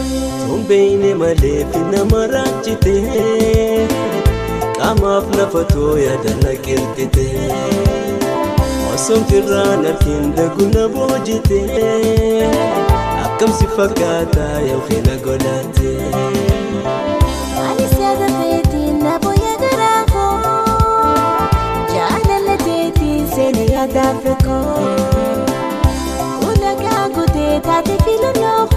Tombeeyne malee fi nama raachite qaamaaf lafa tooyaa na qilxite osomtirraan argin daguna boojite akkamsi fakkaata yookiin na godhate. Ani siyaasa feetiin na booya garaa koo jaalala teetiin seenaa yaadaaf koo ulagaa kutee taate filannoo